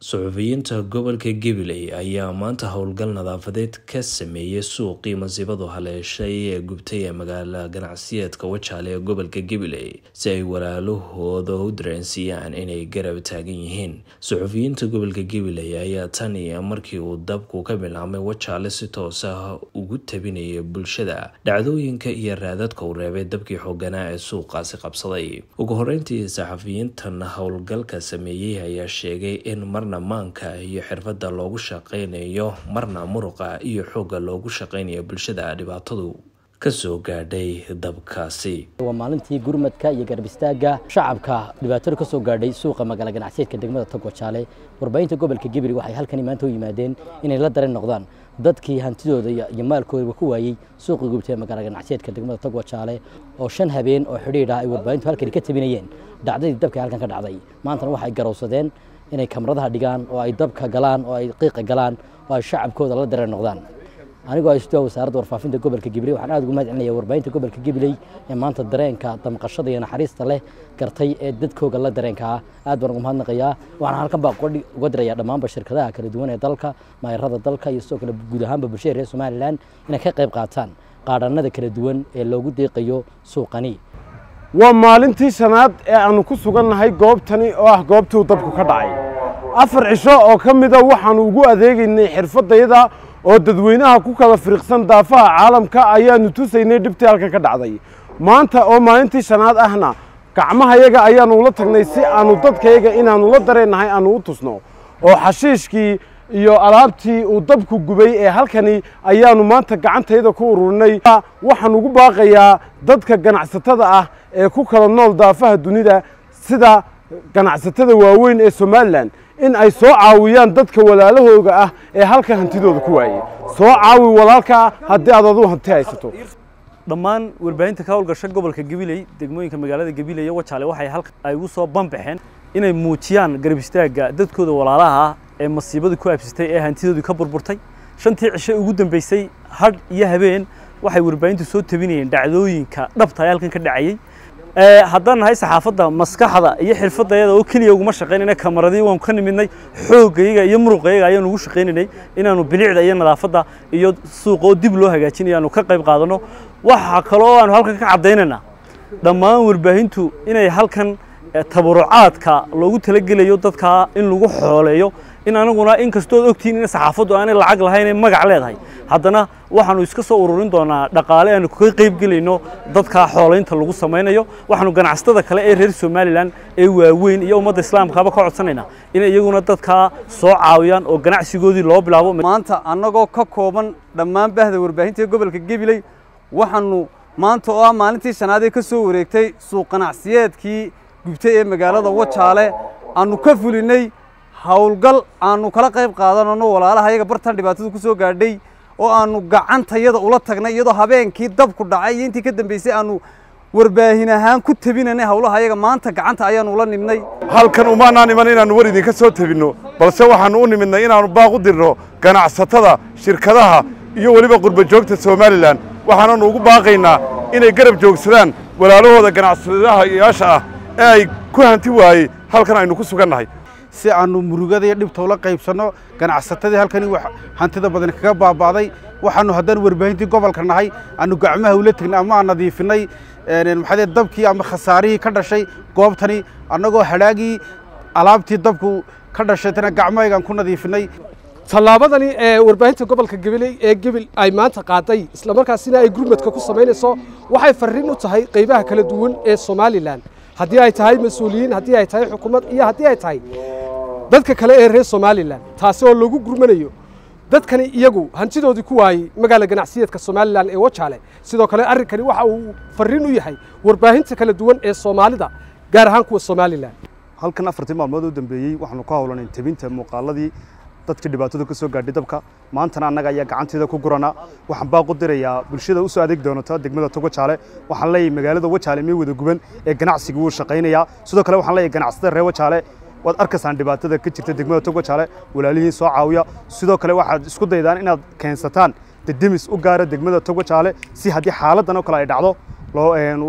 suxufiyiinta gobolka gabiley ayaa maanta howlgal nadaafadeed ka sameeyey suuqii masiibadu haleeshay ee gubtay ee magaala ganacsiyeedka wajaale ee gobolka gabiley si ay walaalahooda u dareensiiyaan inay garab taagan yihiin suxufiyiinta gobolka gabiley ayaa tan iyo markii uu dabku ka bilaabmay wajaale si toos ah ugu tabinayay bulshada dhacdooyinka iyo raadadka uu reebay dabkii xooganaa ee suuqaasi qabsaday ugu horeyntii saxafiyiintan howlgalka sameeyey ayaa sheegay in marna maanka iyo xirfadda loogu shaqaynayo marna muruqa iyo xoogga loogu shaqaynayo bulshada dhibaatadu kasoo gaadhay dabkaasi waa maalintii gurmadka iyo garab istaagga shacabka dhibaatada kasoo gaadhay suuqa magaala ganacsiyeedka degmada togwajaale warbaahinta gobolka gibri waxay halkani maanta u yimaadeen inay la dareen noqdaan dadkii hantidooda iyo maalkoodaba ku waayey suuqii gubtay ee magaala ganacsiyeedka degmada togwajaale oo shan habeen oo xidhiidh ah ay warbaahintu halkani ka tabinayeen dhacdadii dabka halkan ka dhacday maantana waxay garowsadeen inay kamaradaha dhigaan oo ay dabka galaan oo ay qiiqa galaan oo ay shacabkooda la dareen noqdaan anigoo haysto wasaaradda warfaafinta gobolka gibiley waxaan aad ugu mahad celinaya warbaahinta gobolka gibiley ee maanta dareenka damqashada iyo naxariista leh gartay ee dadkooga la dareenka ah aad baan ugu mahadnaqayaa waxaan halkan baa uga dirayaa dhammaanba shirkadaha kala duwan ee dalka maayarada dalka iyo sidoo kale guud ahaanba bulshada reer somalilan inay ka qayb qaataan qaadhanada kala duwan ee loogu deeqayo suuqani waa maalintii shanaad ee aanu ku sugannahay goobtani oo ah goobtuu dabku ka dhacay afar cisho oo ka mida waxaannu ugu adeegaynay xirfaddayada oo dadweynaha ku kala firiqsan daafaha caalamka ayaannu tusaynay dhibtii halkan ka dhacday maanta oo maalintii shanaad ahna gacmahayaga ayaannu ula tagnay si aannu dadkayaga inaannu la dareennahay aannu u tusno oo xashiishkii iyo alaabtii uu dabku gubay ee halkani ayaannu maanta gacantayda ku ururinay waxaan ugu baaqayaa dadka ganacsatada ah ee ku kala nool daafaha dunida sida ganacsatada waaweyn ee somalilan in ay soo caawiyaan dadka walaalahooga ah ee halkan hantidooda ku waayey soo caawi walaalkaa haddii aad aduu hanti haysato dhammaan warbaahinta ka howlgasha gobolka gabiley degmooyinka magaalada gabiley iyo wajaale waxay halka ay ugu soo banbaxeen inay muujiyaan garab istaagga dadkooda walaalaha ah ee masiibadu ku aabsatay ee hantidoodii ka burburtay shantii cishe ugu dambeysay hadh iyo habeen waxay warbaahintu soo tabinayeen dhacdooyinka dhabta ee halkan ka dhacayey haddaan nahay saxaafadda maskaxda iyo xirfadayada oo keliya uguma shaqaynayna kamaradii waanu ka nimidnay xooggayaga iyo muruqayaga ayaanu ugu shaqaynaynay inaanu bilicda iyo nadaafadda iyo suuqa oo dib loo hagaajinayo aanu ka qayb qaadanno waxa kaloo aanu halkan ka caddaynaynaa dhammaan warbaahintu inay halkan tabarucaadka loogu talagelayo dadka in lagu xooleeyo in anaguna in kastood ogtihiin in saxaafaddu aanay lacag lahayn ee magac leedahay haddana waxaanu iska soo ururin doonaa dhaqaale aanu kaga qayb gelayno dadka xoolaynta lagu samaynayo waxaanu ganacsatada kale ee reer somalilan ee waaweyn iyo ummadda islaamkaaba ka codsanaynaa inay iyaguna dadkaa soo caawiyaan oo ganacsigoodii loo bilaabo maanta annagoo ka kooban dhammaan bahda warbaahinta gobolka gabiley waxaanu maanta oo ah maalintii shanaad ee ka soo wareegtay suuq ganacsiyeedkii gubtay ee magaalada wajaale aanu ka fulinay howlgal aanu kala qayb qaadanano walaalaha yaga bartan dhibaatadu ku soo gaadhay oo aanu gacantayada ula tagnay iyadoo habeenkii dabku dhacay iyo intii ka dambeysay aanu warbaahin ahaan ku tabinanay howlaha yaga maanta gacanta ayaanu ula nimnay halkan umaanaan iman inaannu war idinka soo tabinno balse waxaannu u nimidnay inaannu baaq u dirno ganacsatada shirkadaha iyo weliba qurbajoogta somalilan waxaananu ugu baaqaynaa inay garab joogsadaan walaalahooda ganacsadayaasha ah ee ay ku hanti waayey halkan aynu ku sugannahay si aanu murugada iyo dhibta ula qaybsanno ganacsatadii halkani hantida badan kaga baaba'day waxaanu haddaan warbaahintii gobolka nahay aanu gacmaha ula tegnay ama aan nadiifinay maxaa dabkii ama khasaarihii ka dhashay goobtani annagoo hadhaagii alaabtii dabku ka dhashaytana gacmahaygaan ku nadiifinay tallaabadani ee warbaahinta gobolka gabiley ee gebil ay maanta qaaday islamarkaasina ay gurmadka ku samaynayso waxay farriin u tahay qaybaha kala duwan ee somalilan haddii ay tahay mas-uuliyiin haddii ay tahay xukuumad iyo haddii ay tahay dadka kale ee reer somalilan taasi oo lagu gurmanayo dadkani iyagu hantidoodii ku waayey magaala ganacsiyeedka somalilan ee wajaale sidoo kale arrinkani waxa uu farriin u yahay warbaahinta kala duwan ee soomaalida gaar ahaan kuwa somalilan halkan afartii maalmood u dambeeyey waxaanu ka howlanay tebinta muuqaaladii dadkii dhibaatadu ka soo gaadhay dabka maantana annaga ayaa gacanteeda ku guranaa waxaan baaq u dirayaa bulshada u soo adeeg doonata degmada tog wajaale waxaan leeyahay magaalada wajaale mee wada guban ee ganacsiga wuu shaqaynayaa sidoo kale waxaan leeyahay ganacsatada reer wajaale waad arkaysaan dhibaatada ka jirta degmada tog wajaale walaalihiin soo caawiya sidoo kale waxaad isku daydaan inaad keensataan dedemis u gaara degmada tog wajaale si haddii xaaladan oo kale ay dhacdo loo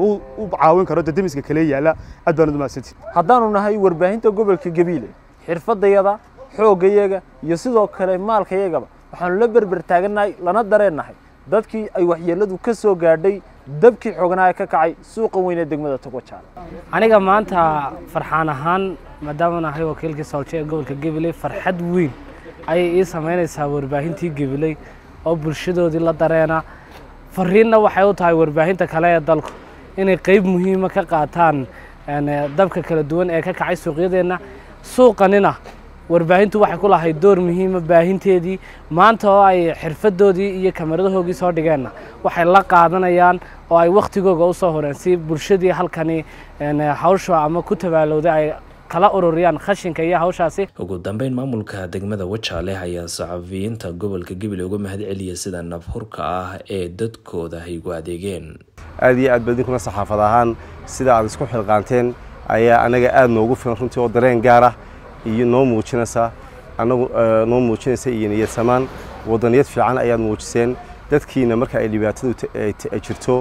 u caawin karo dedemiska kale yaalla aad baan u mahadsantihin haddaanu nahay warbaahinta gobolka gabiile xirfadayada xooggayaga iyo sidoo kale maalkayagaba waxaanu la berber taagannahay lana dareennahay dadkii ay waxyeelladu ka soo gaadhay dabkii xoognaa ka kacay suuqa weyn ee degmada togwajaale aniga maanta farxaan ahaan maadaama nahay wakiilkii soolje ee gobolka gabiley farxad weyn ayay ii samaynaysaa warbaahintii gabiley oo bulshadoodii la dareena fariinna waxay u tahay warbaahinta kale ee dalku inay qeyb muhiima ka qaataan dabka kala duwan ee ka kacay suuqyadeenna suuqanina warbaahintu waxay ku lahayd door muhiima baahinteedii maanta oo ay xirfadoodii iyo kamaradahoogii soo dhigeenna waxay la qaadanayaan oo ay wakhtigooga u soo horeen si bulshadii halkani hawsha ama ku tabaalowday ay kala ururiyaan khashinka iyo hawshaasi ugu dambeyn maamulka degmada wajaale ayaa saxafiyiinta gobolka gabiley uga mahad celiya sida nafhurka ah ee dadkooda ay ugu adeegeen aad iyo aad ba idinkuna saxaafad ahaan sida aad isku xilqaanteen ayaa anaga aada noogu filan runtii oo dareen gaar ah iyo noo muujinaysa anagu noo muujinaysa iyo niyad samaan wadaniyad fiican ayaad muujiseen dadkiina marka ay dhibaatadu ay jirto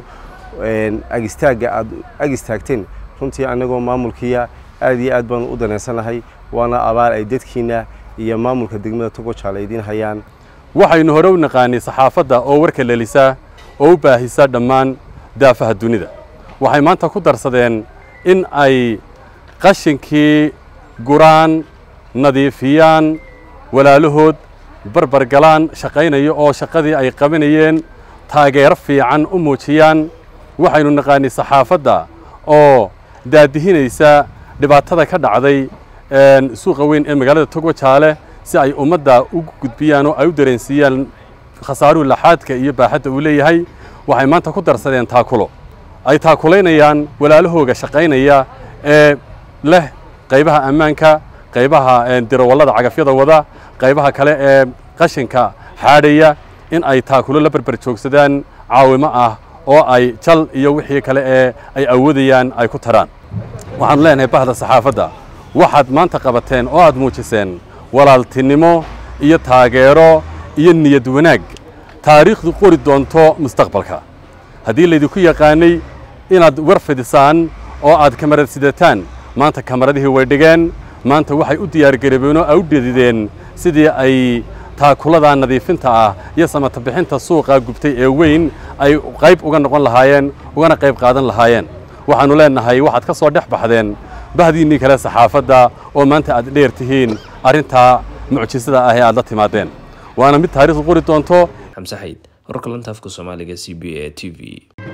agistaagga aad ag istaagteen runtii anagoo maamulkiya aad iyo aad baanu u danaysanahay waana abaal ay dadkiina iyo maamulka degmada togojaale idiin hayaan waxaynu hore u naqaanay saxaafadda oo warka lelisa oo u baahisa dhammaan daafaha dunida waxay maanta ku darsadeen in ay qashinkii guraan nadiifiyaan walaalahood barbar galaan shaqaynaya oo shaqadii ay qabanayeen taageero fiican u muujiyaan waxaynu naqaanay saxaafadda oo daadihinaysa dhibaatada ka dhacday suuqa weyn ee magaalada togwajaale si ay ummadda ugu gudbiyaan oo ay u dareensiiyaan khasaaruhu laxaadka iyo baaxadda uu leeyahay waxay maanta ku darsadeen taakulo ay taakulaynayaan walaalahooga shaqaynaya ee leh qaybaha ammaanka qaybaha dirawallada cagafyada wada qaybaha kale ee qashinka xaadhaya in ay taakulo la berber joogsadaan caawimo ah oo ay jal iyo wixii kale ee ay awoodayaan ay ku taraan waxaanu leenahay bahda saxaafadda waxaad maanta qabateen oo aad muujiseen walaaltinimo iyo taageero iyo niyad wanaag taariikhdu qori doonto mustaqbalka haddii laydinku yaqaanay inaad war fidisaan oo aad kamarad sidataan maanta kamaradihii way dhigeen maanta waxay u diyaargarabeen oo ay u dhedideen sidii ay taakulada nadiifinta ah iyo samata bixinta suuqa gubtay ee weyn ay qayb uga noqon lahaayeen ugana qayb qaadan lahaayeen waxaannu leennahay waxaad ka soo dhex baxdeen bahdiinnii kale saxaafadda oo maanta aad dheer tihiin arrintaa mucjisada ah ee aad la timaadeen waana mid taariikhdu qori doonto xamse xayd wararka lanta afka soomaaliga c b a t v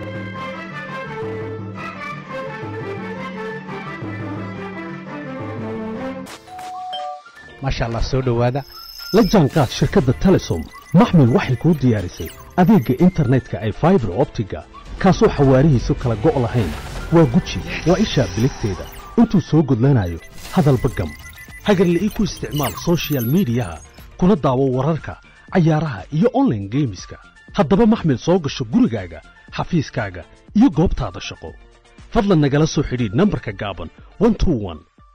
maasha allah soo dhowaada la jaanqaad shirkadda telesom maxmil waxay kuu diyaarisay adeegga internetka ay faibar optiga kaasoo xawaarihiisu kala go' lahayn waa guji waa ishaa biligteeda intuu soo gudlanayo hadalba gam hagarla'ii ku isticmaal sochial midiyaha kuna daawo wararka cayaaraha iyo onlaine geemiska haddaba maxmil soo gasho gurigaaga xafiiskaaga iyo goobtaada shaqo fadlan nagala soo xidhiidh nambarka gaaban